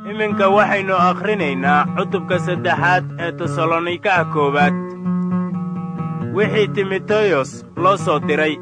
iminka waxaynu akhrinaynaa cutubka saddexaad ee tesalonikaha koowaad wixii timoteyos loo soo diray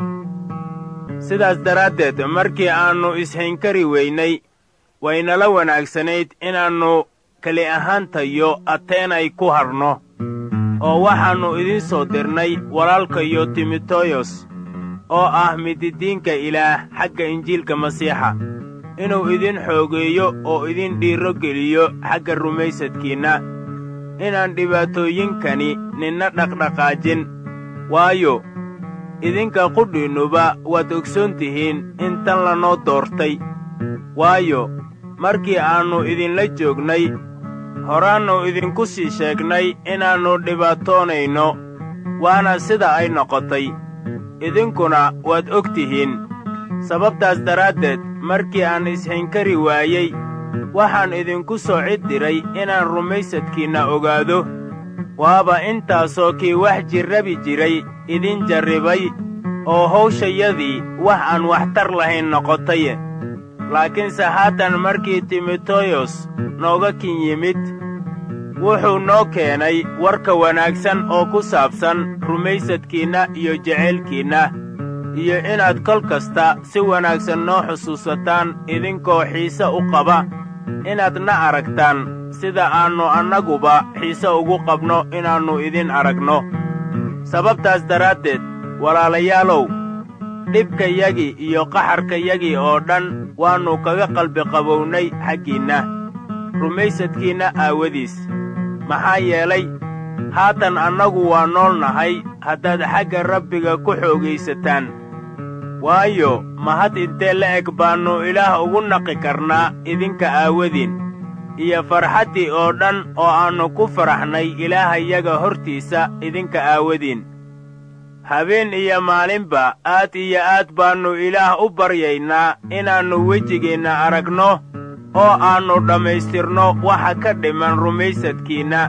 sidaas daraaddeed markii aannu ishaynkari weynay waynala wanaagsanayd inaannu keli ahaantayo ateenay ku hadhno oo waxaannu idiin soo dirnay walaalkayo timoteyos oo ah mididiinka ilaah xagga injiilka masiixa inuu idin xoogeeyo oo idin dhiirro geliyo xagga rumaysadkiinna inaan dhibaatooyinkani ninna dhaqdhaqaajin waayo idinka qudhiinnuba waad ogsoon tihiin in tan lanoo doortay waayo markii aannu idinla joognay horaannu idinku sii sheegnay inaannu dhibaatoonayno waana sida ay noqotay idinkuna waad og tihiin sababtaas daraaddeed markii aan ishaynkari waayey waxaan idinku soo cid diray inaan rumaysadkiinna ogaado waaba intaasoo kii wax jirrabi jiray idin jarribay oo hawshayadii wax aan waxtar lahayn noqotaye laakiinse haatan markii timoteyos nooga kin yimid wuxuu noo keenay warka wanaagsan oo ku saabsan rumaysadkiinna iyo jeceylkiinna iyo inaad kol kasta si wanaagsan noo xusuusataan idinkoo xiise u qaba inaad na aragtaan sida aannu annaguba xiise ugu qabno inaannu idin aragno sababtaas daraaddeed walaalayaalow dhibkayagii iyo qaxarkayagii oo dhan waannu kaga qalbi qabownay xaggiinna rumaysadkiinna aawadiis maxaa yeelay haatan annagu waa nool nahay haddaad xagga rabbiga ku xoogaysataan waayo mahad intee la eg baannu ilaah ugu naqi karnaa idinka aawadiin iyo farxaddii oo dhan oo aannu ku faraxnay ilaahayaga hortiisa idinka aawadiin habeen iyo maalinba aad iyo aad baannu ilaah u baryaynaa inaannu wejigeenna aragno oo aannu dhammaystirno waxa ka dhiman rumaysadkiinna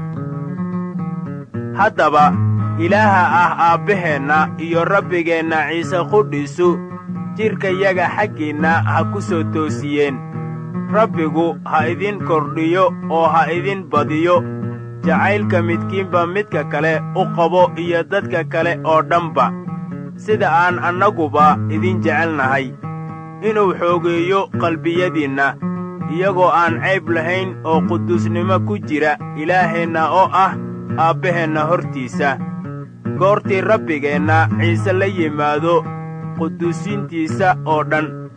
haddaba ilaaha ah aabbaheenna iyo rabbigeenna ciise qudhiisu jidhkayaga xaggiinna ha ku soo toosiyeen rabbigu ha idin kordhiyo oo ha idin badiyo jacaylka midkiinba midka kale u qabo iyo dadka kale oo dhanba sida aan annaguba idin jecelnahay inuu xoogeeyo qalbiyadiinna iyagoo aan cayb lahayn oo quduusnimo ku jira ilaaheenna oo ah aabbaheenna hortiisa goortii rabbigeenna ciise la yimaado quduusiintiisa oo dhan